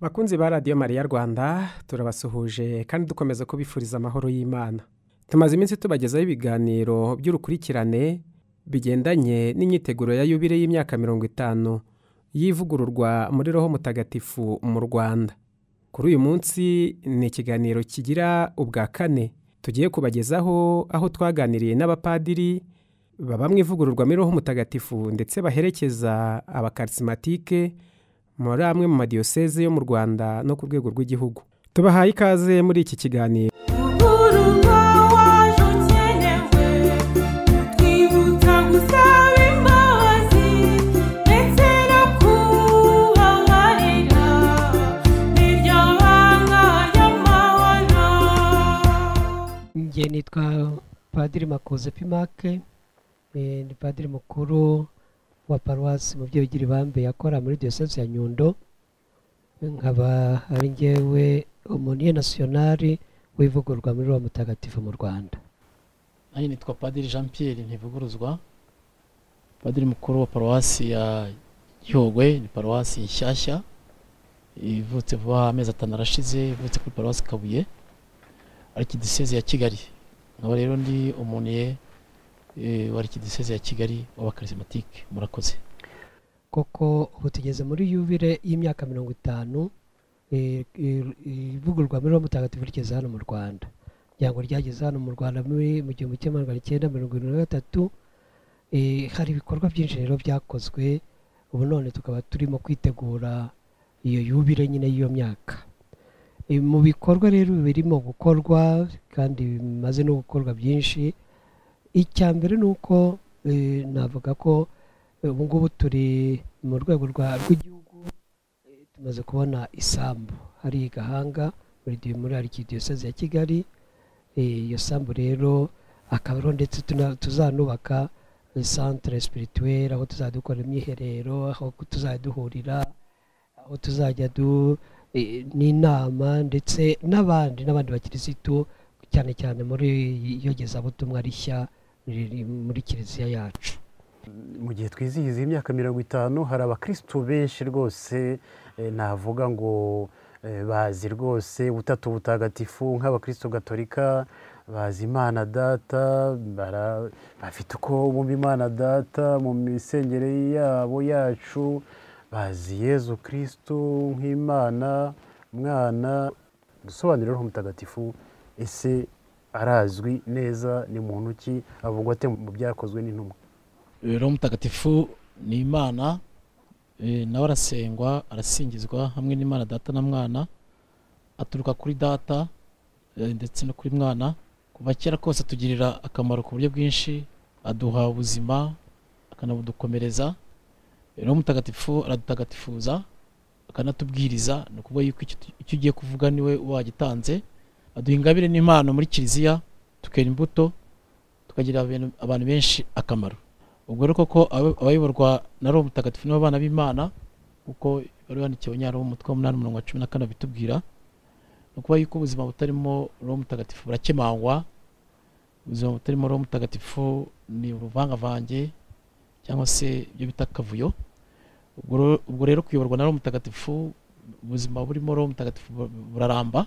bakunzi ba radiyo mariya rwanda turabasuhuje kandi dukomeza kubifuriza amahoro y'imana tumaze iminsi tubagezaho ibiganiro by'urukurikirane bigendanye n'imyiteguro ya yubire y'imyaka mirongo itanu y'ivugururwa muri roho mutagatifu mu rwanda kuri uyu munsi ni ikiganiro kigira ubwa kane tugiye kubagezaho aho twaganiriye n'abapadiri babamo ivugururwa muri roho mutagatifu ndetse baherekeza abakarisimatike muri amwe mu madiyoseze yo mu rwanda no ku rwego rw'igihugu tubahaye ikaze muri iki kiganiro Urugo waje ukenewe utwibutsa gusaba imbabazi ndetse no kubabarira niryo banga ry'amahoro njye nitwa padiri makuze pimake eh, ni padiri mukuru wa paruwasi mu byogiri bambe yakora muri diyoseze ya nyundo nkaba ari njyewe umuniye nasiyonari w'ivugururwa muri wa mutagatifu mu rwanda nanjye nitwa padiri jean pierre ntivuguruzwa padiri mukuru wa paruwasi ya gihogwe ni paruwasi nshyashya ivutse vuba amezi atanu arashize ivutse kuri paruwasi kabuye arikidiseze ya kigali nkaba rero ndi umuniye wa arikidiseze ya kigali w'abakarismatike murakoze koko ubu tugeze muri yubire y'imyaka mirongo itanu eh, ir- ivugururwa muri wa mutagatifu rigeze hano mu rwanda ijyango ryageze hano mu rwanda muri mu gihumbi kimwe magana icyenda mirongo irindwi na gatatu Eh, hari ibikorwa byinshi rero byakozwe ubu none tukaba turimo kwitegura iyo yubire nyine y'iyo myaka Eh, mu bikorwa rero birimo gukorwa kandi bimaze no gukorwa byinshi icya mbere ni uko eh, navuga ko eh, ubu ngubu turi mu rwego rwa- rw'igihugu eh, tumaze kubona isambu hari gahanga muri di- muri arikidiyoseze ya kigali Eh, iyo sambu rero akaba ariho ndetse tuna- tuzanubaka eh, centre spirituelle aho tuzajya dukora imyiherero aho tuzajya duhurira aho tuzajya du eh, n'inama ndetse n'abandi n'abandi bakirisitu cyane cyane muri iyogezabutumwa rishya riri muri kiliziya yacu mu gihe twizihiza iyi myaka mirongo itanu hari abakirisitu benshi rwose eh, navuga ngo eh, bazi rwose butatu butagatifu nk'abakirisitu gatolika bazi imana data bara- bafite uko bumva imana data mu misengere yabo yacu bazi yezu kirisitu nk'imana mwana gusobanurira roho mutagatifu ese arazwi neza ni muntu ki avugwa ate mu byakozwe n'intumwa rero mutagatifu ni imana eh, nawe arasengwa arasingizwa hamwe n'imana data na mwana aturuka kuri data eh, ndetse no kuri mwana kuva kera kose atugirira akamaro ku buryo bwinshi aduha ubuzima akanabudukomereza rero mutagatifu aradutagatifuza akanatubwiriza ni ukuvuga yuko icyo tu- icyo ugiye kuvuga niwe wagitanze aduha ingabire n'impano muri kiliziya tukera imbuto tukagirira abantu- abantu benshi akamaro ubwo rero koko abe- abayoborwa na roho mutagatifu nibo bana b'imana kuko bari bandikiwe nyara umutwe w'umunani umurongo wa cumi na kane bitubwira ni ukuba yuko ubuzima butarimo roho mutagatifu burakemangwa ubuzima butarimo roho mutagatifu ni uruvangavange cyangwa se ibyo bita akavuyo ubwo ro- ubwo rero kuyoborwa na roho mutagatifu ubuzima burimo roho mutagatifu bu- buraramba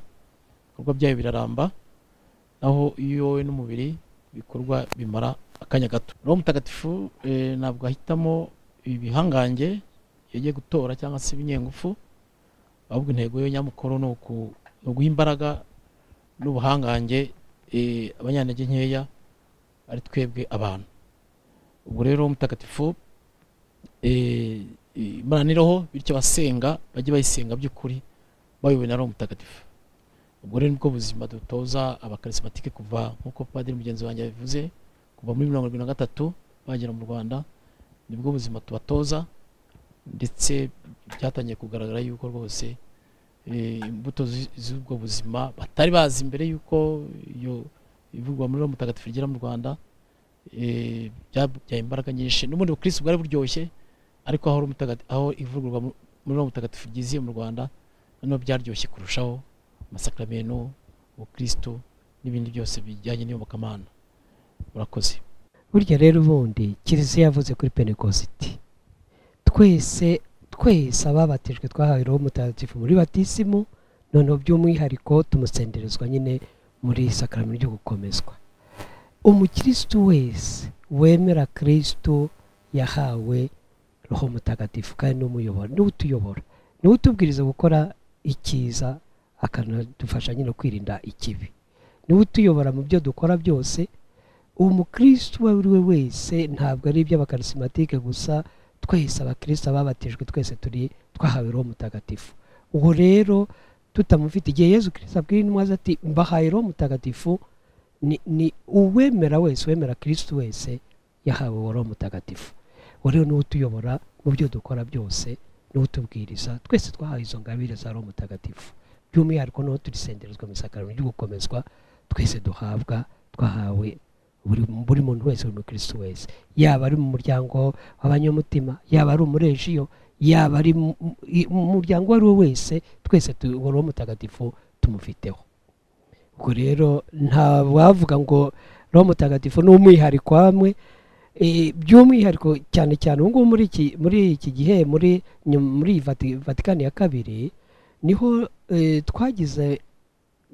ibikorwa byayo biraramba naho iyo wowe n'umubiri ibikorwa bimara akanya gato roho mutagatifu eh, ntabwo ahitamo ibihangange yagiye gutora cyangwa se ibinyengufu ahubwo intego yo nyamukuru ni uku- ni uguha imbaraga n'ubuhangange eh, abanyantege nkeya ari twebwe abantu ubwo rero roho mutagatifu eh, eh, imana ni roho bityo abasenga bajye bayisenga by'ukuri bayobowe na roho mutagatifu ubwo rero nibwo buzima dutoza abakarismatike kuva nk'uko padiri mugenzi wanjye yabivuze kuva muri mirongo irindwi na gatatu bagera mu rwanda nibwo buzima tubatoza ndetse byatangiye kugaragara yuko rwose eh, imbuto z'i- z'ubwo buzima batari bazi mbere y'uko iyo ivugwa muri roho mutagatifu rigera mu rwanda eh, byabyaye imbaraga nyinshi n'ubundi bukirisitu bwari buryoshye ariko aho roho mutagatifu- aho ivugururwa mu- muri roho mutagatifu ryiziye mu rwanda noneho byaryoshye kurushaho amasakaramentu ubukirisitu n'ibindi byose bijyanye n'iyobokamana murakoze burya rero ubundi kiliziya yavuze kuri penekositi twese twese ababatijwe twahawe roho mutagatifu muri batisimu noneho by'umwihariko tumusenderezwa nyine muri sakaramento ryo gukomezwa umukirisitu wese wemera kirisitu yahawe roho mutagatifu kandi ni umuyobora niwe utuyobora niwe utubwiriza gukora icyiza akanadufasha nyine kwirinda ikibi niwe utuyobora mu byo dukora byose uwo mukirisitu uwo ari we wese ntabwo ari iby'abakarisimatike gusa twese abakirisita babatijwe twese turi twahawe roho mutagatifu uwo rero tutamufite igihe yezu kirisita abwira intumwa ze ati mbahaye roho mutagatifu ni ni uwemera wese uwemera kirisita wese yahawe uwo roho mutagatifu uwo rero niwo utuyobora mu byo dukora byose niwo utubwiriza twese twahawe izo ngabire za roho mutagatifu by'umwihariko niho turisenderezwa mu isakaramentu ryo gukomezwa twese duhabwa twahawe buri buri muntu wese buri mukirisitu wese yaba ari mu muryango w'abanyamutima yaba ari umurejiyo yaba ari mu- mu- mu muryango uwo ari we wese twese tu- uwo roho mutagatifu tumufiteho ubwo rero nta wavuga ngo roho mutagatifu ni umwihariko hamwe Eh, by'umwihariko cyane cyane ubu ngubu muri iki muri iki gihe muri nyum- muri iyi Vati- vatikani ya kabiri niho eh, twagize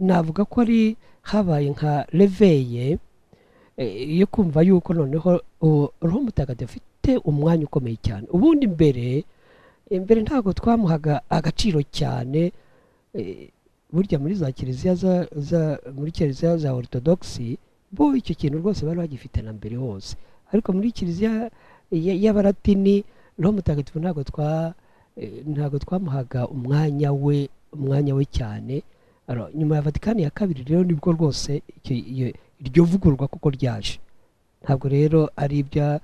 navuga ko ari habaye nka reveye Eh, yo kumva yuko noneho uwo roho mutagatifu afite umwanya ukomeye cyane ubundi mbere imbere ntabwo twamuhaga agaciro cyane eh, burya muri za kiliziya za- za- muri kiliziya za orthodoxi bo icyo kintu rwose bari bagifite na mbere hose ariko muri kiliziya ya- y'abaratini roho mutagatifu ntabwo twa eh, ntabwo twamuhaga umwanya we umwanya we cyane Aro, nyuma ya vatikani ya kabiri rero nibwo rwose iki- iyo- iryo vugururwa kuko ryaje ntabwo rero ari ibya-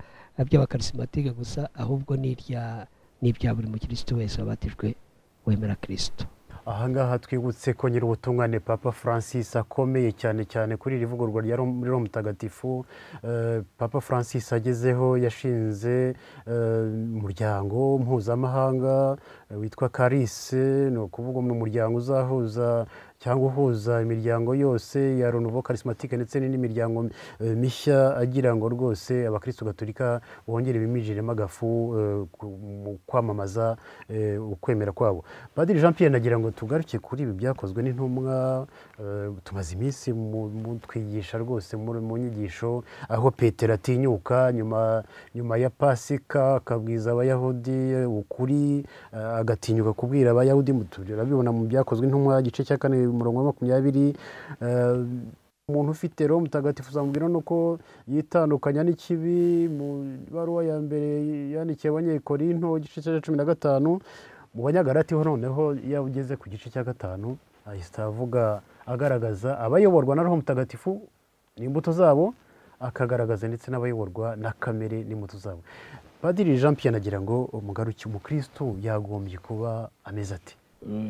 iby'abakarisimatike gusa ahubwo ni irya- ni ibya buri mukirisitu wese wabatijwe wemera kirisitu ahangaha twibutse ko nyir'ubutumwa ni papa francis akomeye cyane cyane kuri iri vugururwa rya Rom- muri roho mutagatifu Eh, papa francis agezeho yashinze eh, umuryango mpuzamahanga eh, witwa karise ni ukuvuga ni umuryango uzahuza cyangwa uhuza imiryango yose ya ronovo karisimatike ndetse n'indi miryango eh, mishya agira ngo rwose abakristo gatolika bongere bimijiremo agafu eh, ku- mu kwamamaza eh, ukwemera kwabo padiri jean pierre nagira ngo tugaruke kuri ibi byakozwe n'intumwa eh, tumaze iminsi mu- mu- twigisha rwose muri- mu nyigisho aho petero atinyuka nyuma nyuma ya pasika akabwiza abayahudi eh, ukuri eh, agatinyuka kubwira abayahudi mu- turabibona mu byakozwe n'intumwa igice cya kane umurongo wa makumyabiri eh, umuntu ufite roho mutagatifu uzamubwira no ko yitandukanya n'ikibi mu ibaruwa ya mbere yandikiye abanyekorinto igice cya cumi na gatanu mu banyagarati ho noneho iyo ugeze ku gice cya gatanu ahita avuga agaragaza abayoborwa na roho mutagatifu n'imbuto zabo akagaragaza ndetse n'abayoborwa na kamere n'imbuto zabo padiri jean pierre nagira ngo umugaruki umukirisitu yagombye kuba ameze ati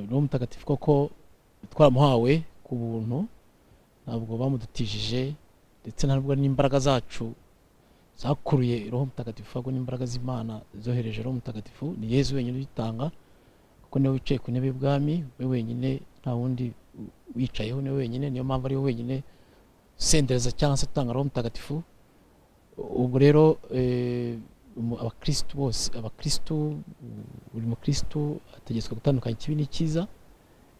roho mutagatifu koko twaramuhawe ku buntu ntabwo bamudutijije ndetse ntabwo n'imbaraga zacu zakuruye roho mutagatifu ahubwo n'imbaraga z'imana zohereje roho mutagatifu ni yezu wenyine uyitanga kuko niwe wicaye ku ntebe y'ubwami we wenyine nta wundi wicayeho niwe wenyine niyo mpamvu ariwe wenyine usendereza cyangwa se utanga roho mutagatifu ubwo rero eh, umu- abakirisitu bose abakirisitu buri mukirisitu ategetswe gutandukanya ikibi n'icyiza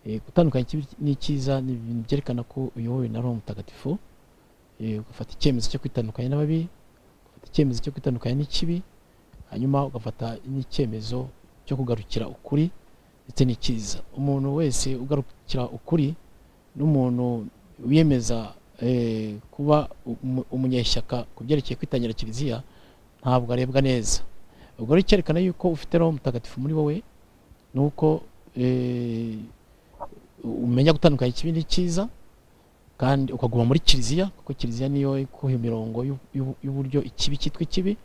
Eh, gutandukanya ikibi n'icyiza ni ibintu byerekana ko uyobowe na roho mutagatifu Eh, ugafata icyemezo cyo kwitandukanya n'ababi ugafata icyemezo cyo kwitandukanya n'ikibi hanyuma ugafata n'icyemezo cyo kugarukira ukuri ndetse n'icyiza umuntu wese ugarukira ukuri n'umuntu wiyemeza eh, kuba umu- umunyeshyaka ku byerekeye kwitangira kiliziya ntabwo arebwa neza ubwo rero cyerekana yuko ufite roho mutagatifu muri wowe ni uko eh, umenya gutandukanya ikibi n'icyiza kandi ukaguma muri kiliziya kuko kiliziya niyo ikuha imirongo y'u- y'u- y'uburyo ikibi cyitwa ikibi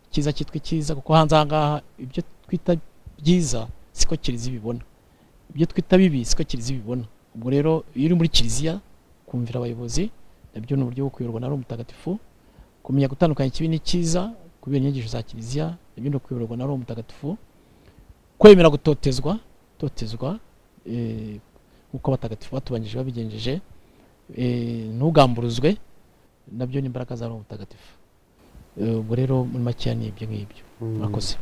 icyiza cyitwa icyiza kuko hanze aha ngaha ibyo twita byiza siko kiliziya ibibona ibyo twita bibi siko kiliziya ibibona ubwo rero iyo uri muri kiliziya kumvira abayobozi nabyo ni uburyo bwo kuyoborwa na roho mutagatifu kumenya gutandukanya ikibi n'icyiza kubera inyigisho za kiliziya nabyo ni ukuyoborwa na roho mutagatifu kwemera gutotezwa totezwa eh, nk'uko abatagatifu batubanjije babigenjeje eh, ntugamburuzwe nabyo ni imbaraga za roho mutagatifu Eh, ubwo rero muri makeya ni ibyo ngibyo murakoze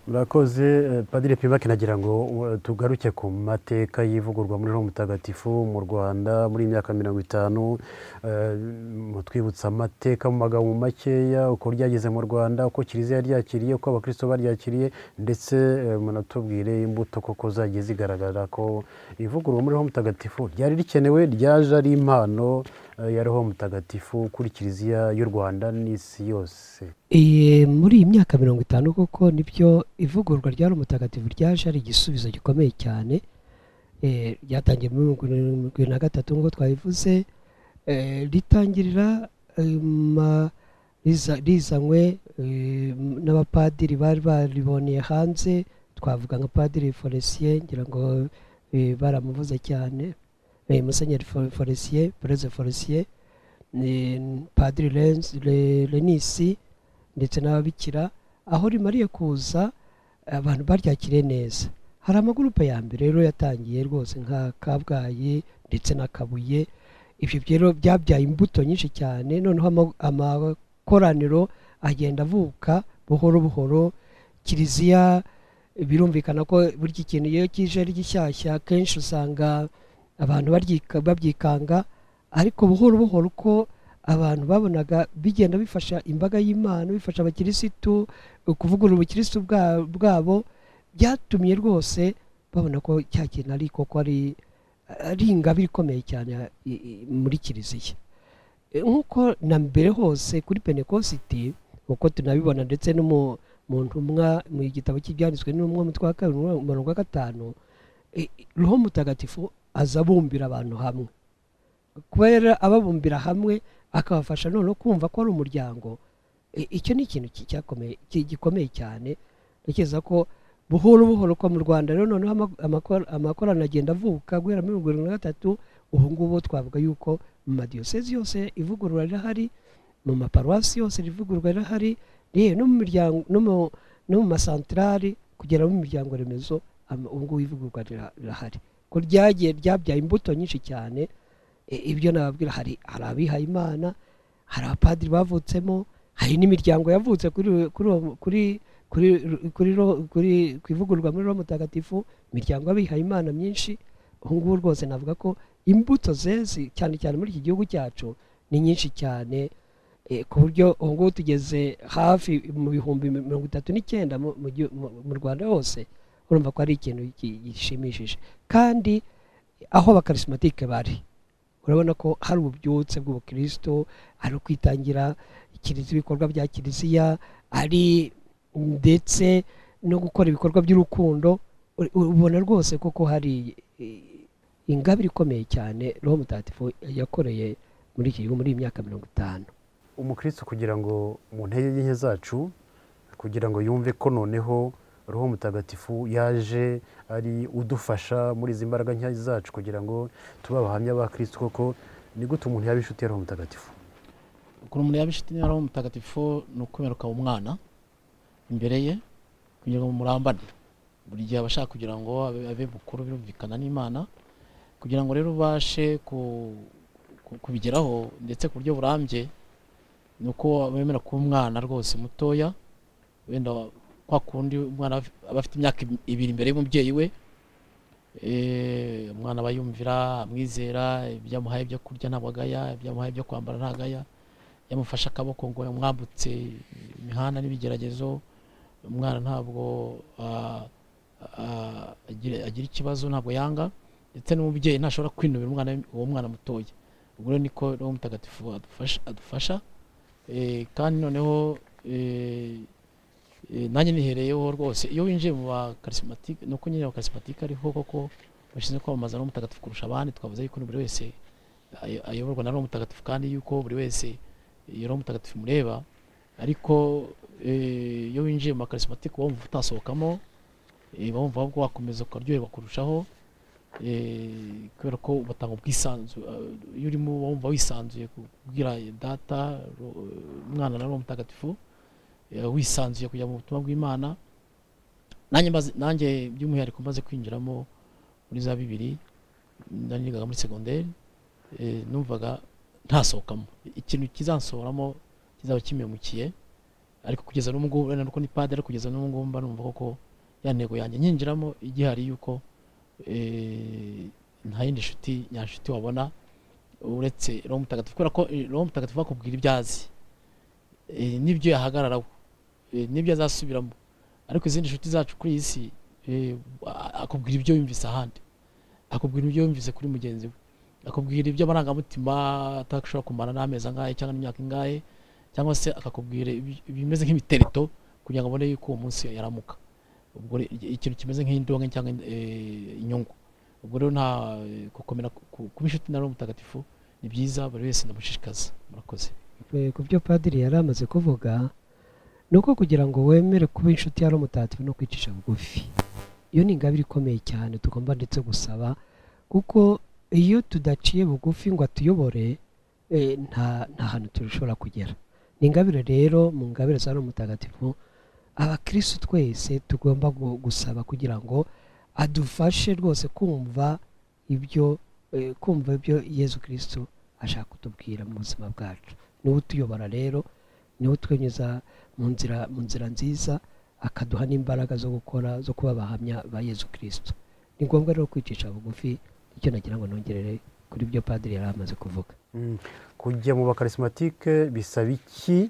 murakoze eh, padiri pibake nagira ngo eh, tugaruke ku mateka y'ivugurwa muri roho mutagatifu mu rwanda muri iyi myaka mirongo itanu eh, mutwibutsa amateka mu magambo makeya uko ryageze mu rwanda uko kiliziya yaryakiriye uko abakristo baryakiriye ndetse eh, munatubwire imbuto koko zagiye zigaragara ko ivugurwa muri roho mutagatifu ryari rikenewe ryaje ari impano eh, ya roho mutagatifu kuri kiliziya y'u rwanda n'isi yose Iyi- muri iyi myaka mirongo itanu koko nibyo ivugururwa rya Roho mutagatifu ryaje ari igisubizo gikomeye cyane Eh, ryatangiye muri mirongo na gatatu nk'uko twabivuze Eh, ritangirira eh, ma- riza- rizanywe eh, n'abapadiri bari bariboneye hanze twavuga nka padiri foresiye ngira ngo eh, baramuvuze cyane Eh, musenyeri Fo- foresiye pereze foresiye eh, padiri Renz- Le- renisi ndetse n'ababikira aho rimariye kuza abantu baryakiriye neza hari amagurupe ya mbere rero yatangiye rwose nka kabgayi ndetse na kabuye ibyo rero byabyaye imbuto nyinshi cyane noneho ama- amakoraniro agenda avuka buhoro buhoro kiliziya birumvikana ko burya ikintu iyo kije ari gishyashya kenshi usanga abantu baryika- babyikanga ariko buhoro buhoro uko abantu babonaga bigenda bifasha imbaga y'imana bifasha abakirisitu kuvugurura ubukirisitu bwa- bwabo byatumye rwose babona ko cya kintu ari koko ari ari ingabire ikomeye cyane i- i- muri kiliziya E, nk'uko na mbere hose kuri penekositi uko tunabibona ndetse no mu- mu ntumwa mu gitabo cy'ibyanditswe n'umwe mutwe wa kabiri umurongo wa gatanu e, roho mutagatifu aza abumbira abantu hamwe kubera ababumbira hamwe akabafasha noneho kumva ko ari umuryango I- icyo ni ikintu ki- cyakomeye- ki- gikomeye cyane ntekereza ko buhoro buhoro ko mu rwanda rero noneho ama- amakor- amakorano agenda avuka guhera muri mirongo irindwi na gatatu ubu ngubu twavuga yuko mu madiyosezi yose ivugurura rirahari mu maparuwasi yose rivugurura rirahari yewe no mu miryango no mu- no mu masantarari kugera mu miryango remezo ama- ubu ngubu ivugururwa rira- rirahari ko ryagiye ryabyaye imbuto nyinshi cyane E, ibyo nababwira hari hari abihaye imana hari abapadiri bavutsemo hari n'imiryango yavutse kuri kuri uwo- kuri kuri kuri ro- kuri ku ivugururwa muri roho mutagatifu imiryango y'abihaye imana myinshi ubu ngubu rwose navuga ko imbuto zeze cyane cyane muri iki gihugu cyacu ni nyinshi cyane e, ku buryo ubu ngubu tugeze hafi mu bihumbi mirongo itatu n'icyenda mu- mu gihu- mu- mu rwanda hose urumva ko ari ikintu gi- gishimishije kandi aho abakarismatike bari urabona ko hari ububyutse bw'ubukristo ari ukwitangira kiliziya ibikorwa bya kiliziya ari ndetse no gukora ibikorwa by'urukundo u- ubona rwose koko hari eh, ingabire ikomeye cyane roho mutagatifu yakoreye muri iki gihugu muri iyi myaka mirongo itanu umukristo kugira ngo mu ntege nke zacu kugira ngo yumve ko noneho roho mutagatifu yaje ari udufasha muri izi mbaraga nkeya zacu kugira ngo tube abahamya ba kirisito koko ni gute umuntu yaba inshuti ya roho mutagatifu ukuntu umuntu yaba inshuti n'aho mutagatifu ni ukwemeruka umwana imbere ye kugira ngo murambane buri gihe aba ashaka kugira ngo abe- abe mukuru birumvikana n'imana kugira ngo rero ubashe ku- ku- kubigeraho ndetse ku buryo burambye ni uko wemera kuba umwana rwose mutoya wenda kwa kundi umwana aba afite imyaka ibiri imbere y'umubyeyi we Eh, umwana aba yumvira amwizera ibyo amuhaye ibyo kurya ntabwo agaya ibyo amuhaye ibyo kwambara ntagaya yamufashe akaboko ngo yamwambutse imihanda n'ibigeragezo umwana ntabwo ah, ah, agira agira ikibazo ntabwo yanga ndetse n'umubyeyi ntashobora kwinubira umwana uwo mwana mutoya ubwo rero niko roho mutagatifu adufasha, adufasha. Eh, kandi noneho eh, eh, nanjye nihereyeho rwose iyo winjiye mu bakarisimatike ni uko nyine abakarisimatike ariho koko bashinzwe kwamamaza roho mutagatifu kurusha abandi twavuze yuko buri wese ayo- ayoborwa na roho mutagatifu kandi yuko buri wese iyo roho mutagatifu mureba ariko eh, iyo winjiye mu makarisimatike uba wumva utasohokamo eh, uba wumva ahubwo wakomeza ukaryoherwa kurushaho eh, kubera ko batanga ubwisanzure eh, iyo urimo uba wumva wisanzuye kubwira data ro- umwana na roho mutagatifu eh, wisanzuye kujya mu butumwa bw'imana nanjye maze- nanjye by'umwihariko maze kwinjiramo muri za bibiri nari nigaga muri segonderi eh, numvaga ntasohokamo ikintu kizansohoramo kizaba kimemukiye ariko kugeza n'ubu ngubu urabona ko ni padiri ariko kugeza n'ubu ngubu mba numva koko ya ntego yanjye nyinjiramo igihari yuko eh, nta yindi nshuti nyanshuti wabona uretse roho mutagatifu kubera ko eh, roho mutagatifu akubwira ibyo azi Eh, n'ibyo yahagararaho eh, n'ibyo azasubiramo ariko izindi nshuti zacu kuri iyi si eh, a- akubwira ibyo yumvise ahandi akubwira ibyo yumvise kuri mugenzi we akubwira ibyo amarangamutima atashobora kumara n'amezi angahe cyangwa n'imyaka ingahe cyangwa se akakubwira ibi- ibimeze nk'imiterito kugira ngo abone yuko uwo munsi yaramuka ubwo re- i- ikintu kimeze nk'indonke cyangwa eh, inyungu ubwo rero nta eh, gukomera ku- ku- kuba inshuti na roho mutagatifu ni byiza buri wese ndamushishikaza murakoze Eh, ku byo padiri yari amaze kuvuga ni uko kugira ngo wemere kuba inshuti ya roho mutagatifu no kwicisha bugufi iyo ni ingabire ikomeye cyane tugomba ndetse gusaba kuko iyo tudaciye bugufi ngo atuyobore eh, nta nta hantu dushobora kugera ni ingabire rero mu ngabire za roho mutagatifu abakirisitu twese tugomba gu- gusaba kugira ngo adufashe rwose kumva ibyo eh, kumva ibyo yezu kirisitu ashaka kutubwira mu buzima bwacu niwe utuyobora rero niwe utwenyuza mu nzira mu nzira nziza akaduha n'imbaraga zo gukora zo kuba abahamya ba yezu kirisitu ni ngombwa rero kwicisha bugufi icyo nagira ngo nongerere kuri byo padiri yari amaze kuvuga Mm. kujya mu bakarisimatike bisaba iki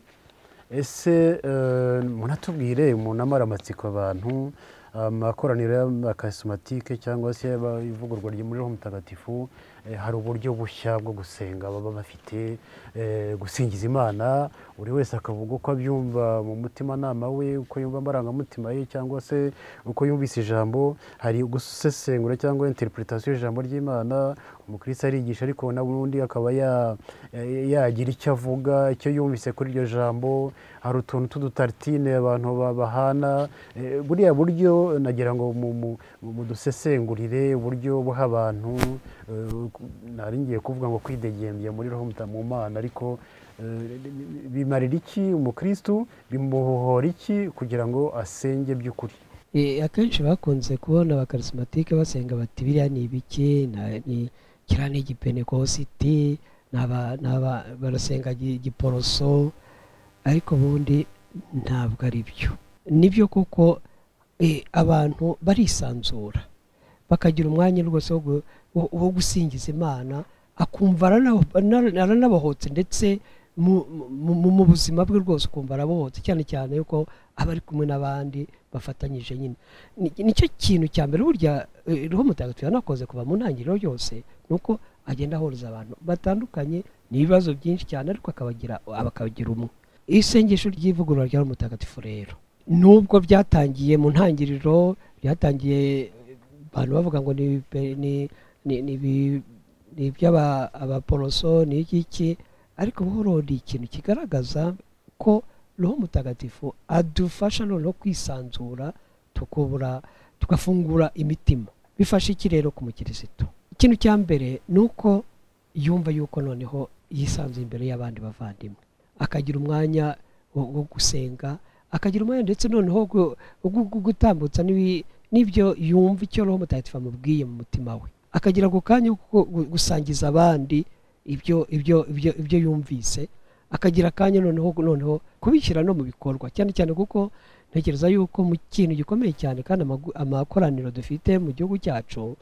ese eh, munatubwire umuntu amara amatsiko abantu amakoraniro y'abakarisimatike cyangwa se aba- ivugururwa ry'umuriro mutagatifu eh, hari uburyo bushya bwo gusenga baba bafite eh, gusingiza imana buri wese akavuga uko abyumva mu mutimanama we uko yumva amarangamutima ye cyangwa se uko yumvise ijambo hari gusesengura cyangwa interpretation y'ijambo ry'imana umukristo arigisha ariko na undi akaba ya- eh, yagira icyo avuga icyo yumvise kuri iryo jambo hari utuntu tw'udutaritine abantu ba- bahana eh, buriya buryo nagira ngo mu- mu- mu- mudusesengurire uburyo buha abantu eh, ku- nari ngiye kuvuga ngo kwidegembya muri roho muta- mu mana ariko eh, bimarira iki umukristo bimuhohora iki kugira ngo asenge by'ukuri Eh, akenshi bakunze kubona abakarisimatike basenga bati biriya ni ibiki na- ni- kiriya ni igipenekositi n'aba- n'aba- barasenga gi- giporoso ariko ubundi ntabwo ari byo nibyo kuko eh, abantu barisanzura bakagira umwanya rwose wo gu- wo- wo gusingiza imana akumva arana- arana- aranabohotse ndetse mu- mu- mu- mu buzima bwe rwose ukumva arabohotse cyane cyane yuko aba ari kumwe n'abandi bafatanyije nyine Ni- nicyo kintu cya mbere burya eh, roho mutagatifu yanakoze kuva mu ntangiriro yose ni uko agenda ahuriza abantu batandukanye ni ibibazo byinshi cyane ariko akabagira abakabagira umwe isengesho ry'ivugurura rya roho mutagatifu rero nubwo byatangiye mu ntangiriro byatangiye eh, abantu bavuga ngo ni ibi- ni- ni- ni ibi- ni iby'aba- abaporoso ni iby'iki ariko buhoro ni ikintu kigaragaza ko roho mutagatifu adufasha noneho kwisanzura tukubura tugafungura imitima bifasha iki rero ku mukirisitu ikintu cya mbere ni uko yumva yuko noneho yisanzuye imbere y'abandi bavandimwe akagira umwanya wo wo gusenga akagira umwanya ndetse noneho wo gu- wo gu- gu- gutambutsa n'ibi- n'ibyo yumva icyo roho mutagatifu amubwiye mu mutima we akagira ako kanya ko gu- gu- gusangiza abandi ibyo ibyo ibyo ibyo yumvise akagira akanya noneho noneho kubishyira no mu bikorwa cyane cyane kuko ntekereza yuko mu kintu gikomeye cyane kandi amagu- amakoraniro dufite mu gihugu cyacu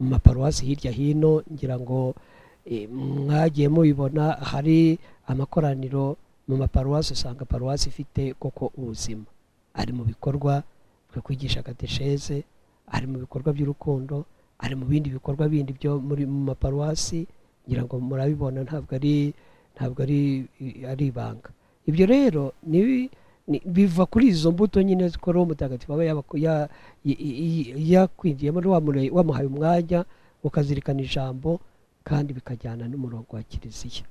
mu maparuwasi hirya hino ngira ngo eh, mwagiye mubibona hari amakoraniro mu maparuwasi usanga paruwasi ifite koko ubuzima ari mu bikorwa byo kwigisha katesheze ari mu bikorwa by'urukundo ari mu bindi bikorwa bindi byo muri mu maparuwasi ngira ngo murabibona ntabwo ari ntabwo ari ari ibanga ibyo rero ni ni- biva kuri izo mbuto nyine ko roho mutagatifu aba yabako- ya- i- i- i- yakwinjiyemo wamure- wamuhaye umwanya ukazirikana ijambo kandi bikajyana n'umurongo wa kiliziya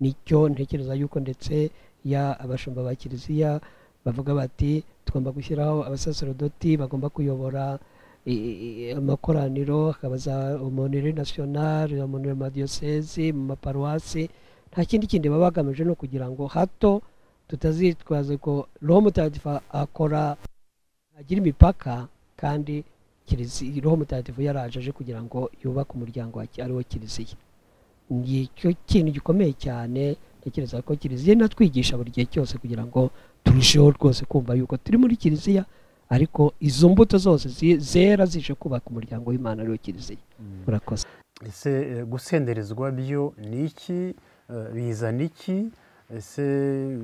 nicyo ntekereza yuko ndetse ya abashumba ba kiliziya bavuga bati tugomba gushyiraho abasaserodoti bagomba kuyobora i- i- amakoraniro hakabaza umunire nasiyonari umunire madiyosezi mu maparuwasi nta kindi kindi baba bagamije no kugira ngo hato tutazitwaza ko roho mutagatifu akora agira imipaka kandi Kiliziya- roho mutagatifu yaraje aje kugira ngo yubake umuryango wa- ariwo kiliziya ni icyo kintu gikomeye cyane ntekereza ko kiliziya inatwigisha buri gihe cyose kugira ngo turusheho rwose kumva yuko turi muri kiliziya ariko izo mbuto zose zi- zera zije kubaka umuryango w'imana ariwo kiliziya urakoze ese eh, gusenderezwa byo ni iki Eh, bizana iki ese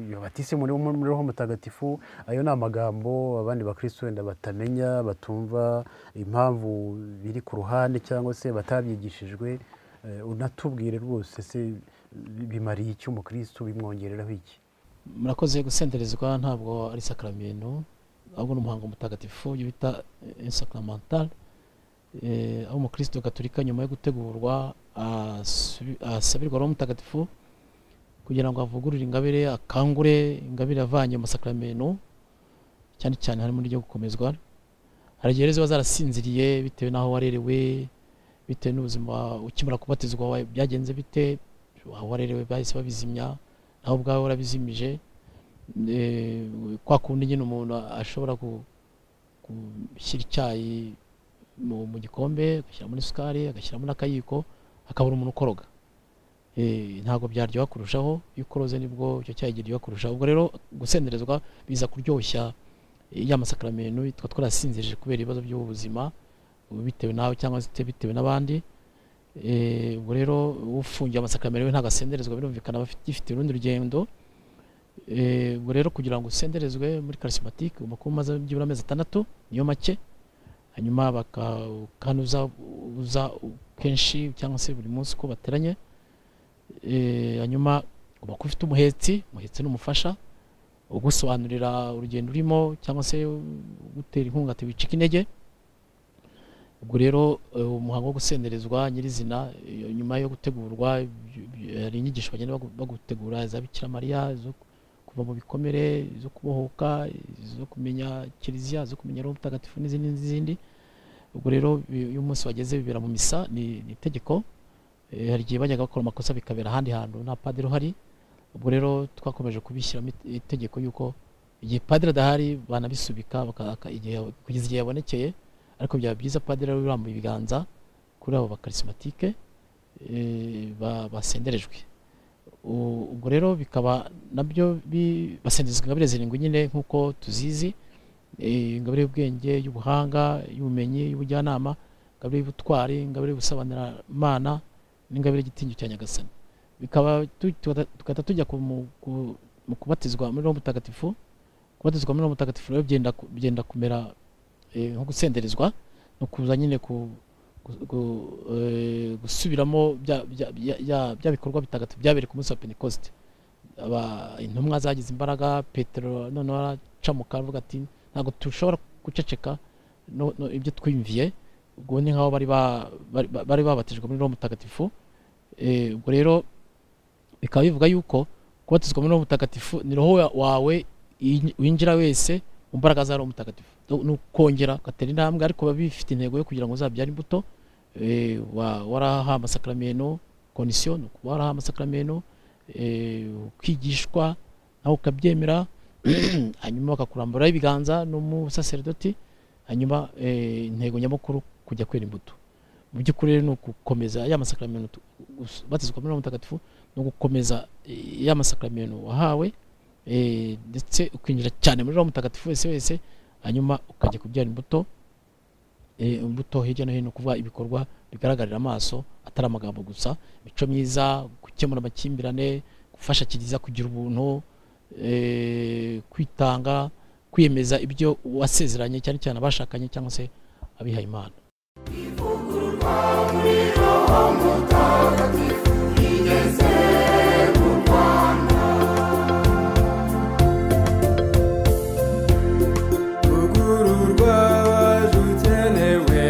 iyo batise muri muri roho mutagatifu ayo ni amagambo abandi bakristo wenda batamenya batumva impamvu biri ku ruhande cyangwa se batabyigishijwe Eh, unatubwire rwose se bi- bimariye iki umukristo bimwongereraho iki murakoze gusenderezwa ntabwo ari sakramento ahubwo ni umuhango mutagatifu ibyo bita insakramental aho umukristo gaturika nyuma yo gutegurwa asubi- asabirwa roho mutagatifu kugira ngo avugurure ingabire akangure ingabire avanye mu sakramento cyane cyane harimo n'iryo gukomezwa hari igihe rero ziba zarasinziriye bitewe n'aho warerewe bitewe n'ubuzima ukimara kubatizwa wawe byagenze bite aho warerewe bahise babizimya nawe ubwawe warabizimije Eh, kwa kundi nyine umuntu ashobora ku- gushyira icyayi mu, mu gikombe agashyiramo n'isukari agashyiramo n'akayiko akabura umuntu ukoroga Eh, ntabwo byaryoha kurushaho iyo ukoroze nibwo icyo cyayi kiryoha kurushaho ubwo rero gusenderezwa biza kuryoshya eh, ya masakramento twa twarasinzirije kubera ibibazo by'ubuzima bitewe nawe cyangwa se bitewe n'abandi Eh, ubwo rero ufungiye amasakramento we ntagasenderezwa birumvikana aba afite- gifite urundi rugendo Eh, ubwo rero kugira ngo usenderezwe muri charismatique ugomba kuba umaze byibura amezi atandatu niyo make hanyuma baka kandi uza uza kenshi cyangwa se buri munsi uko bateranye Eh, hanyuma ugomba kuba ufite umuhetsi umuhetsi ni umufasha ugusobanurira urugendo urimo cyangwa se gutera inkunga ati wicika intege ubwo rero eh, umuhango wo gusenderezwa nyirizina eh, nyuma yo gutegurwa ibyo- ibyo- hari inyigisho bagenda bagu- bagutegura za bikira mariya zo ku- kuva mu bikomere zo kubohoka zo kumenya kiliziya zo kumenya roho mutagatifu n'izindi n'izindi ubwo rero bi- iyo umunsi wageze bibera mu misa ni, ni itegeko Eh, hari igihe bajyaga bakora amakosa bikabera ahandi hantu nta padiri uhari ubwo rero twakomeje kubishyiramo ite- itegeko yuko igihe padiri adahari banabisubika baka- aka- igihe- kugeza igihe yabonekeye ariko byaba byiza padiri rero urambuye ibiganza kuri abo bakarismatike basenderejwe U- ubwo rero bikaba nabyo bi- basenderezwa ingabire zirindwi nyine nk'uko tuzizi Eh, ingabire y'ubwenge y'ubuhanga y'ubumenyi y'ubujyanama ingabire y'ubutwari ingabire y'ubusobanuramana n'ingabire y'igitinyo cya nyagasani bikaba tu- tugahita- tugahita tujya ku mu- ku- mu kubatizwa muri roho mutagatifu kubatizwa muri roho mutagatifu rero byenda ku- byenda kumera eh, nko gusenderezwa no kuza nyine ku gu- gu- eh, gusubiramo bya- bya- bya- bya- bya bikorwa bitagatifu byabereye ku munsi wa pentekoste Aba- intumwa zagize imbaraga petero noneho araca mu kanwa avuga ati ntabwo dushobora guceceka no- no ibyo twiyumviye ubwo ni nk'aho bari ba- bari- bari babatijwe muri roho mutagatifu Eh, ubwo rero bikaba bivuga yuko kubatizwa muri roho mutagatifu ni roho wa- wawe iyi- winjira wese mu mbaraga za roho mutagatifu ni ukongera ugatera intambwe ariko biba bifite intego yo kugira ngo uzabyare imbuto Eh, wa- warahawe amasakramento konisiyo ni ukuba warahawe amasakramento eh, ukigishwa nawe ukabyemera hanyuma bakakuramburaho ibiganza n'umusaserdoti hanyuma eh, intego nyamukuru kujya kwera imbuto mu by'ukuri rero ni ugukomeza ya masakramento tu- us- batizwa muri Roho mutagatifu ni ugukomeza eh, ya masakramento wahawe eh, ndetse ukinjira cyane muri roho mutagatifu wese wese hanyuma ukajya kubyara imbuto eh, imbuto hirya no hino kuvuga ibikorwa bigaragarira amaso atari amagambo gusa imico myiza gukemura amakimbirane gufasha kiliziya kugira ubuntu eh, kwitanga kwiyemeza ibyo wasezeranye cyane cyane abashakanye cyangwa se abihaye imana kugururwa waje ukenewe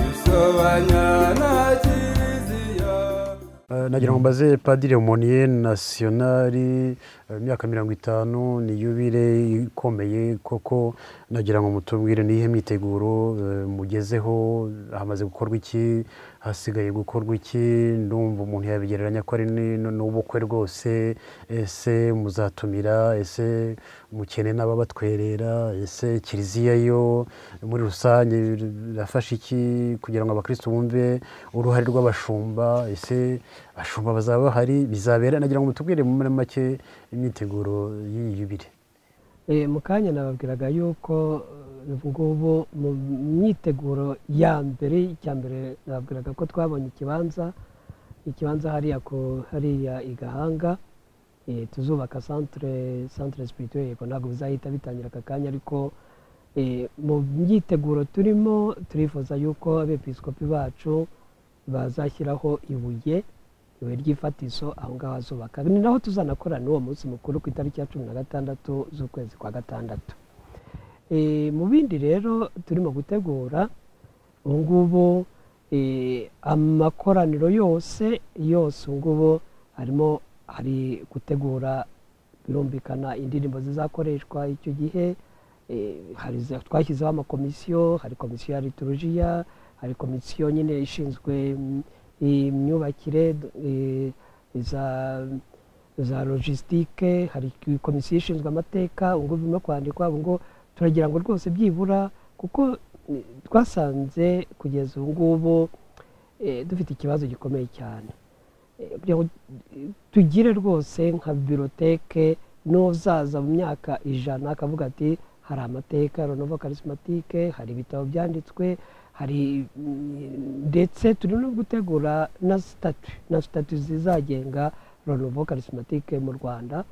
bisobanya na kiliziya Eh, nagira ngo mbaze padiri moniye nasiyonari Eh, imyaka mirongo itanu ni yubile ikomeye koko nagira ngo mutubwire niyihe myiteguro eh, mugezeho hamaze gukorwa iki hasigaye gukorwa iki ndumva umuntu yabigereranya ko ari ni- ni- n'ubukwe rwose ese muzatumira ese mukene n'ababatwerera ese kiliziya yo muri rusange birafasha iki kugira ngo abakristo bumve uruhare rw'abashumba ese abashumba bazaba bahari bizabera nagira ngo mutubwire muri make imyiteguro y'iyi yubire Eh, mu kanya nababwiraga yuko eh, ubu ngubu mu myiteguro ya mbere icya mbere nababwiraga ko twabonye ikibanza ikibanza hariya ku hariya i gahanga eh, tuzubaka santere santere sipirituweri yego ntabwo bizahita bitangira aka kanya ariko eh, mu myiteguro turimo turifuza yuko abepiskopi bacu bazashyiraho ibuye ibuye ry'ifatizo aho ngaho hazubaka ni naho tuzanakorana uwo munsi mukuru ku itariki ya cumi na gatandatu z'ukwezi kwa gatandatu Eh, mu bindi rero turimo gutegura ubu ngubu eh, amakoraniro yose yose ubu ngubu harimo hari gutegura birumvikana indirimbo zizakoreshwa icyo gihe eh, hari za- twashyizeho amakomisiyo hari komisiyo ya liturujiya hari komisiyo nyine ishinzwe mm, imyubakire eh, za za logisitike hari komisiyo ishinzwe amateka ubwo birimo kwandikwa ubwo turagira ngo rwose byibura kuko eh, twasanze kugeza ubu ngubu eh, dufite ikibazo gikomeye cyane Eh, kugira ngo eh, tugire rwose nka biroteke n'uzaza mu myaka ijana akavuga ati hari amateka ronova karisimatike hari ibitabo byanditswe hari mm, ndetse turi no gutegura na sitatu na sitatu zizagenga ronovo karisimatike mu rwanda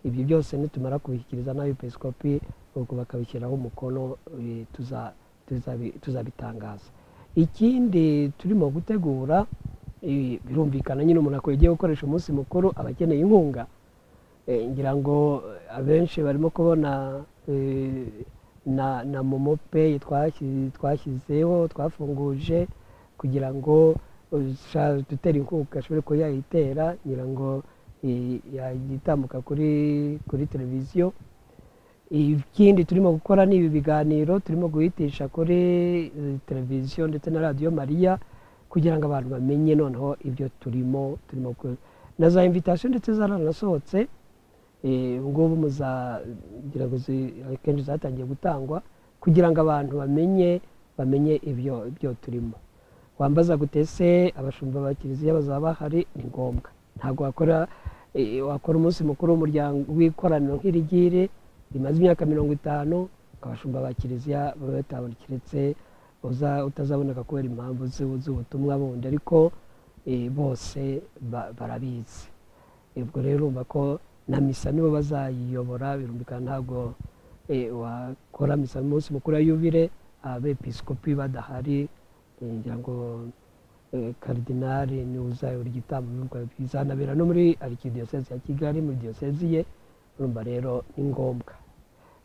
ibyo byose nitumara kubishyikiriza na episkopi ubwo bakabishyiraho umukono eh, tuza- tuzabi- tuzabitangaza ikindi turimo gutegura eh, birumvikana nyine umuntu akwegeye gukoresha umunsi mukuru aba akeneye inkunga Eh, ngira ngo eh, abenshi barimo kubona eh, na na momo peyi twashyi- twashyizeho twafunguje kugira ngo usha- dutera inkunga ashobore kuba yayitera ngira ngo eh, yagitambuka kuri kuri televiziyo ikindi turimo gukora ni ibi biganiro turimo guhitisha kuri eh, televiziyo ndetse na radiyo mariya kugira ngo abantu bamenye noneho ibyo turimo turimo gukora na za invitasiyo ndetse zaranasohotse eh, ubu ngubu muzagira ngo zi- akenshi zatangiye gutangwa kugira ngo abantu bamenye bamenye ibyo ibyo turimo wambaza gute se abashumba ba kiliziya bazaba bahari ni ngombwa ntabwo wakora eh, wakora umunsi mukuru w'umuryango w'ikoraniro nk'irigiri rimaze imyaka mirongo itanu abashumba ba kiliziya baba batabona keretse uza- utazaboneka kubera impamvu z'u- z'ubutumwa bundi ariko eh, bose ba- barabizi ubwo rero urumva ko na misa nibo bazayiyobora birumvikana ntabwo eh, wakora misa mu munsi mukuru wa yubire abepiskopi badahari eh, ngira ngo eh, karidinali ni uzayobora igitambo birumva bizanabera no muri arikidiyoseze ya kigali muri diyoseze ye urumva rero ni ngombwa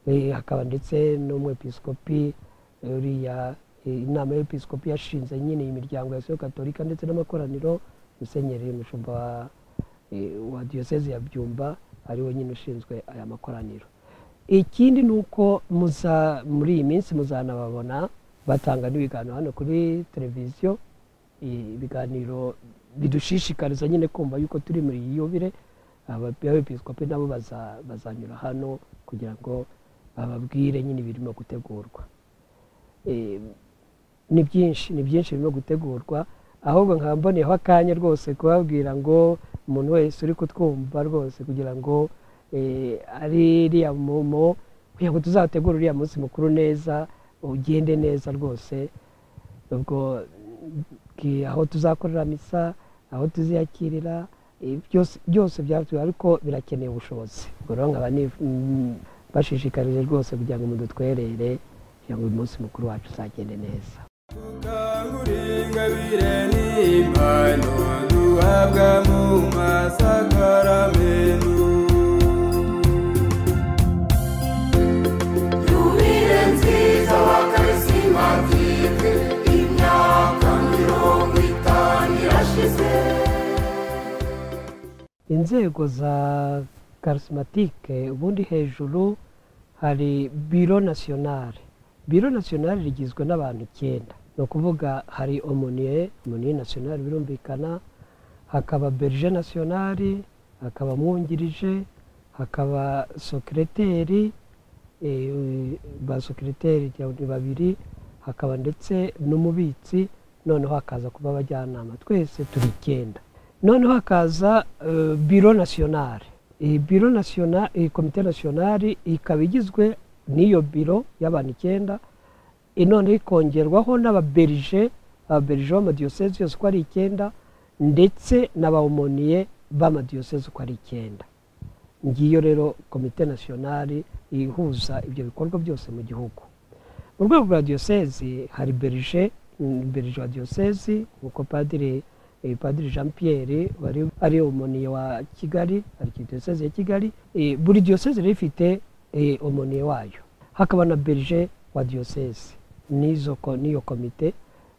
Eh, hakaba ndetse n'umwepiskopi eh, uriya eh, inama y'episkopi yashinze nyine iyi miryango ya soyo katolika ndetse n'amakoraniro musenyeri umushumba wa eh, wa diyoseze ya byumba ariwe nyine ushinzwe aya makoraniro ikindi ni uko muza muri iyi minsi muzanababona batanga n'ibiganiro hano kuri televiziyo Eh, ibiganiro bidushishikariza nyine kumva yuko turi muri iyi yubire abepiskopi nabo baza- bazanyura hano kugira ngo bababwire nyine ibirimo gutegurwa Eh, ni byinshi ni byinshi birimo gutegurwa ahubwo nkaba mboneyeho akanya rwose kubabwira ngo umuntu wese uri kutwumva rwose kugira ngo eh, ari iriya momo kugira ngo tuzategure uriya munsi mukuru neza ugende neza rwose ubwo ki- aho tuzakorera misa aho tuziyakirira eh, byose- byose byatuwe ariko birakeneye ubushobozi ubwo rero nkaba nif- mm, bashishikarije rwose kugira ngo mudutwerere kugira ngo uyu munsi mukuru wacu uzagende neza Ukangur'ingabire n'impano duhabwa mu masakaramentu Yubile nziza wa karisimatike imyaka mirongo itanu irashize inzego za karisimatike ubundi hejuru hari biro nasiyonari biro nasiyonari rigizwe n'abantu icyenda ni ukuvuga hari omuniye omuniye nasiyonari birumvikana hakaba berije nasiyonari hakaba mwungirije hakaba sokireteri eh, ba sokireteri ni babiri hakaba ndetse n'umubitsi noneho hakaza kuba abajyanama twese turi icyenda noneho hakaza eh, biro nasiyonari iyi biro nasiyonari iyi komite nasiyonari ikaba igizwe n'iyo biro y'abantu icyenda eh, noneho ikongerwaho n'ababerije ababerije b'amadiyosezi yose uko ari icyenda ndetse n'abawumoniye b'amadiyosezi uko ari icyenda ngiyo rero komite nasiyonari ihuza ibyo bikorwa byose mu gihugu mu rwego rwa diyosezi hari berije mm, berije wa diyosezi nk'uko padiri eh, padiri jean pierre wari ari umoniye wa kigali ari diyosezi ya kigali eh, buri diyosezi rero ifite eh, umoniye wayo hakaba na berije wa diyosezi n'izo ko- n'iyo komite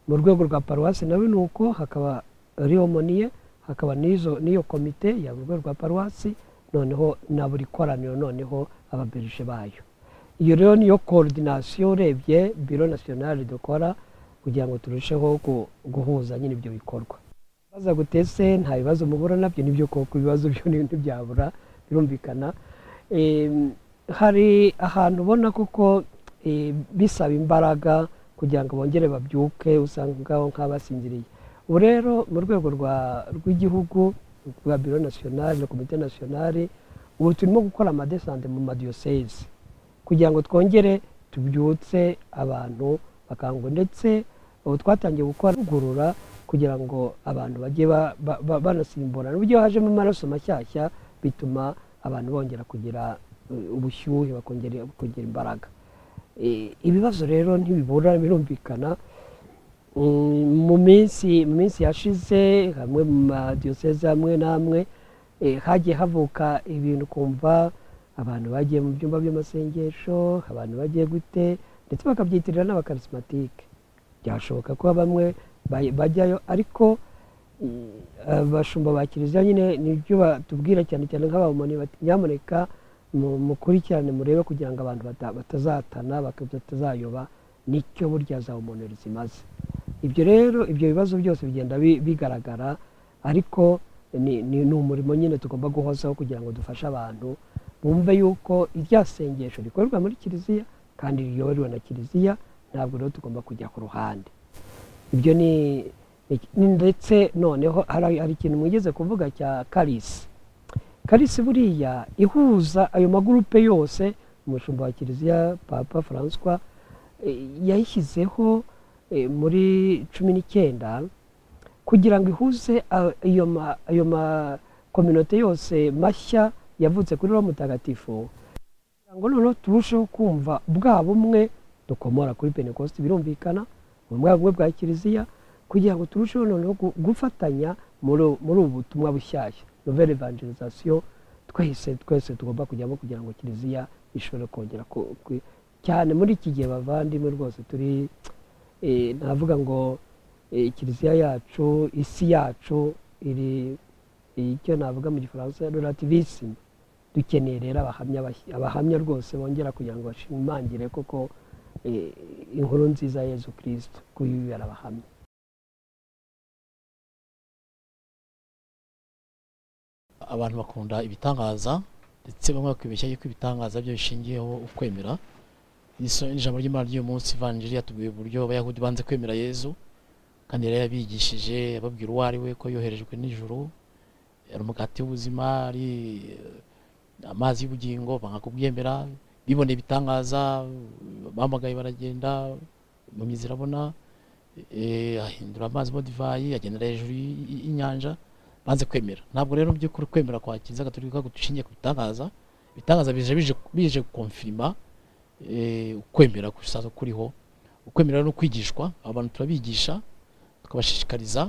mu rwego rwa paruwasi nawe ni uko hakaba ari umoniye hakaba n'izo n'iyo komite ya mu rwego rwa paruwasi noneho na buri koraniro noneho ababerije bayo iyo rero niyo korodinasiyo urebye biro nasiyonari dukora kugira ngo turusheho gu- guhuza nyine ibyo bikorwa baza gutese nta bibazo mubura nabyo nibyo koko ibibazo byo ni- ntibyabura birumvikana Em, hari ahantu ubona kuko eh, bisaba imbaraga kugira ngo bongere babyuke usanga ngaho nk'abasinziriye ubu rero mu rwego rwa- rw'igihugu rwa biro nasiyonari na komite nasiyonari ubu turimo gukora amadesante mu madiyosezi kugira ngo twongere tubyutse abantu bakangwa ndetse ubu twatangiye gukora ivugurura kugira ngo abantu bajye ba- ba- ba- banasimburana uburyo hajemo amaraso mashyashya bituma abantu bongera kugira uh, ubushyuhe bakongera bakongera imbaraga Eh, ibibazo rero ntibibura birumvikana Mm, mu minsi mu minsi yashize hamwe mu madiyoseze amwe n'amwe eh, hagiye havuka ibintu kumva abantu bagiye mu byumba by'amasengesho abantu bagiye gute ndetse bakabyitirira n'abakarisimatike byashoboka ko bamwe bay- bajyayo ariko mm, abashumba ba kiliziya nyine nibyo batubwira cyane cyane nk'abamoni bati nyamuneka mu- mukurikirane murebe kugira ngo abantu bata- batazatana baka- batazayoba nicyo burya za umuntu zimaze ibyo rero ibyo bibazo byose bigenda bi- bigaragara ariko ni ni- ni umurimo nyine tugomba guhozaho kugira ngo dufashe abantu bumve yuko irya sengesho rikorerwa muri kiliziya kandi riyoborewe na kiliziya ntabwo rero tugomba kujya ku ruhande ibyo ni ni- ni- ndetse noneho hari hari ikintu mwigeze kuvuga cya karisi karisi buriya ihuza ayo magurupe yose umushumba wa kiliziya papa francois eh, yayishyizeho eh, muri cumi n'icyenda kugira ngo ihuze a- ayo ma- ayo makominote yose mashya yavutse kuri roho mutagatifu kugira ngo noneho turusheho kumva bwa bumwe dukomora kuri pentecost birumvikana ubumwe bumwe bwa kiliziya kugira ngo turusheho noneho gu- gufatanya muri ubu- muri ubu butumwa bushyashya nouvelle evangelisation twese twese tugomba kujyamo kugira ngo kiliziya ishobore kongera ku- ku- cyane muri iki gihe bavandimwe rwose turi eh, navuga ngo eh, kiliziya yacu isi yacu iri icyo navuga mu gifaransa relativisme dukeneye rero abahamya bashya- abahamya rwose bongera kugira ngo bashimangire kuko eh, inkuru nziza ya yezu kirisito kuko uyu yarabahamya abantu bakunda ibitangaza ndetse bamwe bakibeshya yuko ibitangaza byo bishingiyeho ukwemera Iso- ijambo ry'imana ry'uyu munsi ivanjiri yatubwiye uburyo abayahudi banze kwemera yezu kandi yari yabigishije ababwira uwo ari we ko yoherejwe n'ijuru yari umugati w'ubuzima ari eh, amazi y'ubugingo banga kubyemera biboneye ibitangaza bahamagaye baragenda impamyi zirabona eh, ahindura amazi mo divayi agendera hejuru y- y- y'inyanja banze kwemera ntabwo rero mu by'ukuri kwemera kwa kiliziya gatolika gushingiye ku bitangaza ibitangaza bije bije bije konfirima eh, ukwemera gusaza kuriho ukwemera no kwigishwa abantu turabigisha tukabashishikariza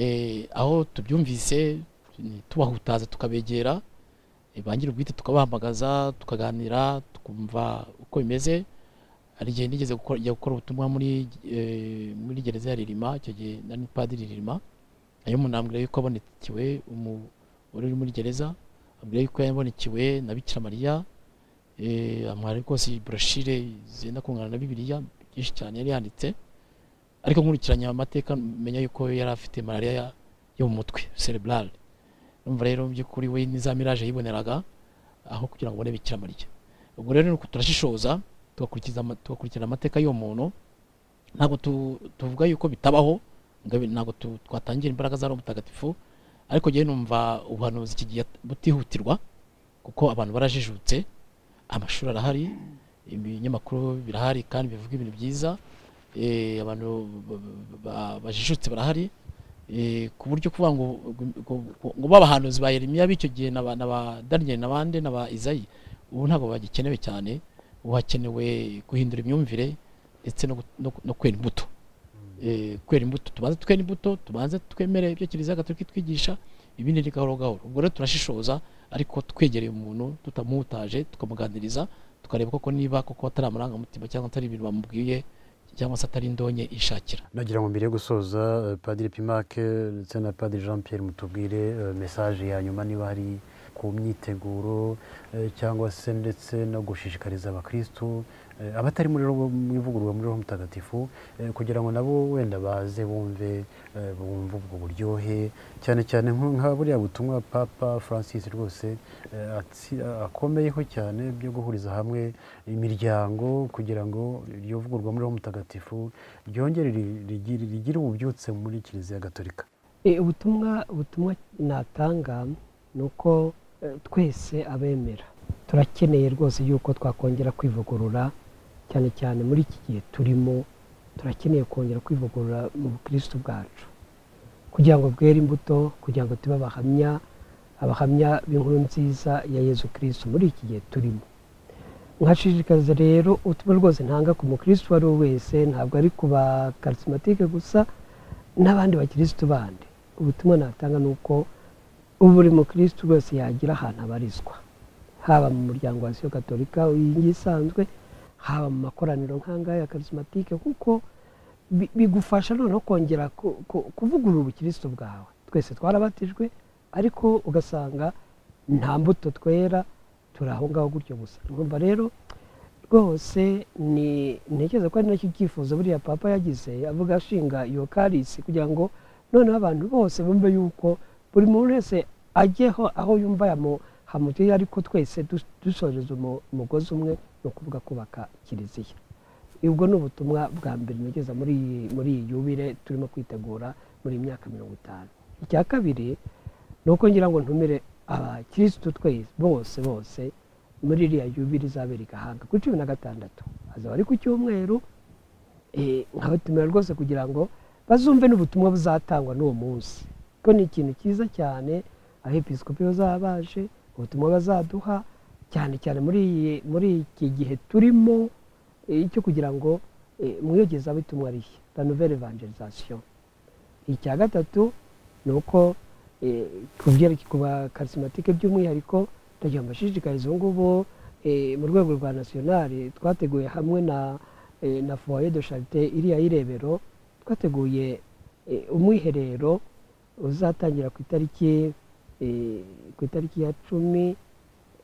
eh, aho tubyumvise mm, tubahutaza tukabegera eh, ba nyir'ubwite tukabahamagaza tukaganira tukumva uko bimeze hari igihe nigeze gukora njya gukora ubutumwa muri eh, muri gereza ya ririma icyo gihe nari padiri ririma ayo munambwira yuko abonekewe umu- wari uri muri gereza mbere yuko yabonekewe na bikira mariya eh, amuha rwose burashire zenda kungana na bibiliya byinshi cyane yari yanditse ariko nkurikiranya amateka menya yuko yari afite malariya ya- yo mu mutwe cerebrale numva rero mu by'ukuri we ni za miraje yiboneraga aho kugira ngo ubone bikira mariya ubwo rero ni uku turashishoza tugakurikiza ama- tugakurikirana amateka y'uwo muntu ntabwo tu- tuvuga yuko bitabaho ngabe ntabwo tu- twatangira imbaraga za roho mutagatifu ariko njyewe numva ubuhanuzi kigiye butihutirwa kuko abantu barajijutse amashuri arahari ibinyamakuru birahari kandi bivuga ibintu byiza eh, abantu ba- ba- bajijutse barahari eh, ku buryo kuvuga ngo ngo babahanuzi ba Yeremiya b'icyo gihe na ba- na ba Daniel n'abandi na ba Izayi ubu ntabwo bagikenewe cyane ubu hakenewe guhindura imyumvire ndetse no gu- no gu- no kwera imbuto Eh, kwera imbuto tubanze twere imbuto tubanze twemere ibyo kiliziya gatolika itwigisha ibindi ni gahoro gahoro ubwo rero turashishoza ariko twegereye umuntu tutamuhutaje tukamuganiriza tukareba koko niba koko atari amarangamutima cyangwa atari ibintu bamubwiye cyangwa se atari indonke ishakira nagira ngo mbere yo gusoza eh, padiri pimake ndetse na padiri jean pierre mutubwire eh, mesaje ya nyuma niba hari ku myiteguro eh, cyangwa se ndetse no gushishikariza abakirisitu eh, abatari muri roho mu ivugurura muri roho mutagatifu eh, kugira ngo nabo wenda baze bumve eh, bumve ubwo buryohe cyane cyane nko- nka buriya butumwa papa francis rwose eh, atsi- akomeyeho cyane byo guhuriza hamwe imiryango kugira ngo iryo vugurwa muri roho mutagatifu ryongere ri- rigire rigire ububyutse muri kiliziya gatolika Eh, ubutumwa ubutumwa natanga ni uko eh, twese abemera turakeneye rwose yuko twakongera kwivugurura cyane cyane muri iki gihe turimo turakeneye kongera kwivugurura mu bukirisitu bwacu kugira ngo bwere imbuto kugira ngo tube abahamya abahamya b'inkuru nziza ya yezu kirisitu muri iki gihe turimo nkashishikariza rero ubutumwa rwose ntanga ku mukirisitu uwo ari we wese ntabwo ari ku bakarisimatike gusa n'abandi bakirisitu bandi ubutumwa natanga ni uko buri mukirisitu wese yagira ahantu abarizwa haba mu muryango wa siyo gatolika uyingiye isanzwe haba mu makoraniro nk'angaya ya karisimatike kuko bi- bigufasha noneho kongera ku- ku- kuvugurura ubukirisitu bwawe twese twarabatijwe ariko ugasanga nta mbuto twera turi aho ngaho gutyo gusa numva rero rwose ni ntekereza ko ari nacyo cyifuzo buriya papa yagize avuga ashinga iyo karisi kugira ngo noneho abantu bose bumve yuko buri muntu wese ajyeho aho yumva yamu- hamuteye ariko twese dus- dusoreza umu- umugozi umwe ni ukuvuga kubaka kiliziya ubwo ni ubutumwa bwa mbere nageza muri iyi muri iyi yubire turimo kwitegura muri iyi myaka mirongo itanu icya kabiri ni uko ngira ngo ntumire abakirisitu twese bose bose muri iriya yubire izabera i gahanga kuri cumi na gatandatu hazaba ari ku cyumweru eh, nkabatumira rwose kugira ngo bazumve n'ubutumwa buzatangwa n'uwo munsi ko ni ikintu cyiza cyane abepiskopi bazaba baje ubutumwa bazaduha cyane cyane muri iyi- muri iki gihe turimo eh, cyo kugira ngo eh, mwiyogeza bitumwa rishya la nouvelle evangelisation icya gatatu ni uko eh, ku byerekeye ku bakarisimatike by'umwihariko ndagira ngo mbashishikarize ubu ngubu eh, mu rwego rwa nasiyonari twateguye hamwe na eh, na foye de charite iriya y'irebero twateguye eh, umwiherero uzatangira ku itariki eh, ku itariki ya cumi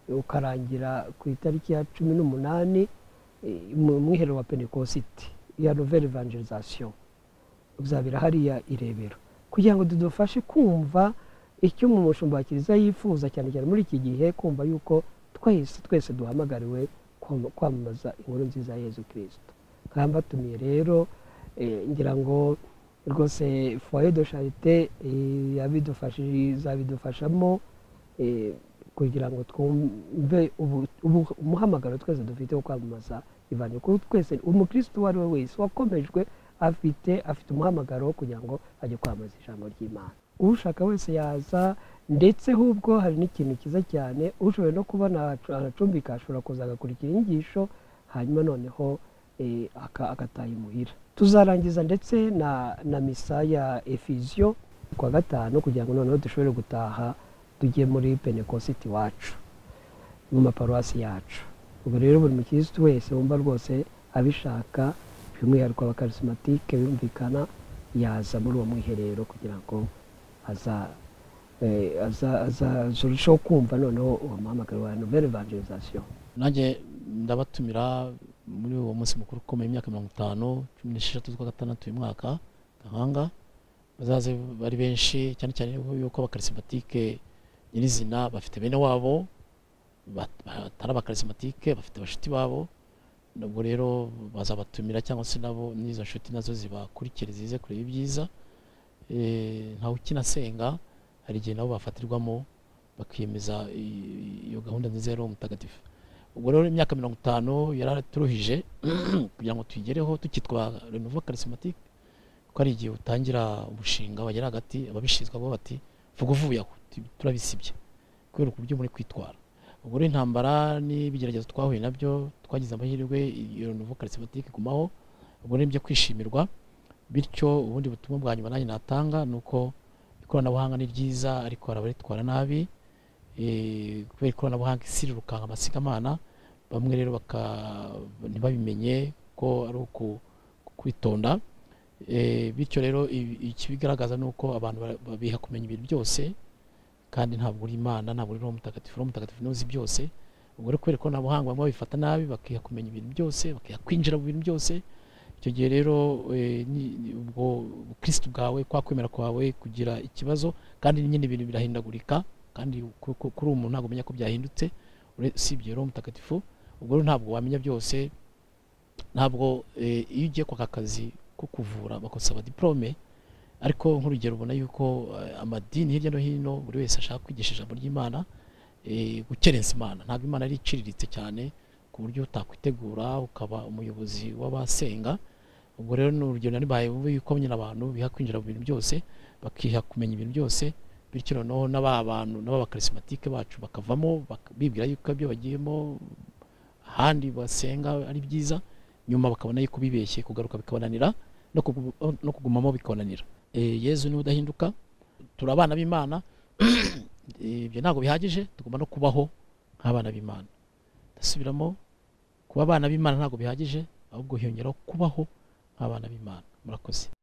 ukarangira ku itariki ya cumi n'umunani eh, mu mwiherero wa penekositi ya nouvelle evangelisation uzabera hariya irebero kugira ngo tudufashe kumva icyo mu mushumba wa kiliziya yifuza cyane cyane muri iki gihe kumva yuko twese twese duhamagariwe kwam- kwamamaza inkuru nziza ya yezu kirisito kandi batumiye rero eh, ngira ngo rwose foye de charite eh, yabidufashije izabidufashamo eh, kugira ngo twumve ubu- ubu- umuhamagaro twese dufite wo kwamamaza ivangeli kuko twese umukristo uwo ari we wese wakomejwe afite afite umuhamagaro wo kugira ngo ajye kwamamaza ijambo ry'imana ushaka wese yaza ndetse hubwo hari n'ikintu cyiza cyane ushoboye no kubona aracumbika ashobora kuza agakurikira inyigisho hanyuma noneho eh, aka- agataha imuhira tuzarangiza ndetse na na misa ya efiziyo ku wa gatanu kugira ngo noneho dushobore gutaha tujye muri penekositi iwacu mu maparuwasi yacu ubwo rero buri mukirisitu wese wumva rwose abishaka by'umwihariko abakarisimatike bumvikana yaza muri uwo mwiherero kugira ngo aza eh, aza- azarushaho kumva noneho uwo muhamagaro wa nouvelle evangelisation nanjye ndabatumira muri uwo munsi mukuru ukomeye imyaka mirongo itanu cumi n'esheshatu z'ukwa gatandatu uyu mwaka gahanga bazaze bari benshi cyane cyane yuko abakarisimatike nyirizina bafite bene wabo bat- batari abakarisimatike bafite bashuti babo nubwo rero bazabatumira cyangwa se nabo n'izo nshuti nazo zibakurikire zize kureba ibyiza Eh, ntawe ukinasenga hari igihe nabo bafatirwamo bakiyemeza i- iyo gahunda nziza ya roho mutagatifu ubwo rero imyaka mirongo itanu yaraturuhije kugira ngo tuyigereho tukitwa renova karisimatike ko ari igihe utangira umushinga wagera hagati ababishinzwe bo bati vuga uvuye aho tu- turabisibye kubera uburyo muri kwitwara ubwo rero intambara n'ibigeragezo twahuye nabyo twagize amahirwe iyo renova karisimatike igumaho ubwo ni ibyo kwishimirwa bityo ubundi butumwa bwa nyuma nanjye natanga ni uko ikoranabuhanga ni ryiza ariko hari abaritwara nabi eh, kubera ikoranabuhanga isi rirukanka amasigamana bamwe rero baka- ntibabimenye ko ari uku- kwitonda Eh, bityo rero ibi- ikibigaragaza ni uko abantu ba- babiha kumenya ibintu byose kandi ntabwo uri imana ntabwo uri roho mutagatifu roho mutagatifu niwe uzi byose ubwo rero kubera ikoranabuhanga bamwe babifata nabi bakiha kumenya ibintu byose bakiha kwinjira mu bintu byose icyo gihe rero eh, ni- ni- ubwo bukirisitu bwawe kwa kwemera kwawe kugira ikibazo kandi nyine ibintu birahindagurika kandi ku- ku- kuri ubu umuntu ntabwo umenya ko byahindutse ure- usibye roho mutagatifu ubwo rero ntabwo wamenya byose ntabwo eh, iyo ugiye kwaka akazi ko kuvura bakasaba diporome ariko nk'urugero ubona yuko eh, amadini hirya no hino buri wese ashaka kwigisha ijambo ry'imana eh, gukerensa imana ntabwo imana ari iciriritse cyane ku buryo utakwitegura ukaba umuyobozi w'abasenga ubwo rero ni urugero nari mbaye bubi yuko nyine abantu biha kwinjira mu bintu byose bakiha kumenya ibintu byose bityo noneho n'aba bantu n'aba bakarisimatike bacu bakavamo bak- bibwira yuko ibyo bagiyemo ahandi basenga ari byiza nyuma bakabona yuko bibeshye kugaruka bikabananira no kugu- no kugumamo bikabananira Eh, yezu niwe udahinduka turi abana b'imana Eh, ibyo ntabwo bihagije tugomba no kubaho nk'abana b'imana ndasubiramo kuba abana b'imana ntabwo bihagije ahubwo hiyongeraho kubaho nk'abana b'imana murakoze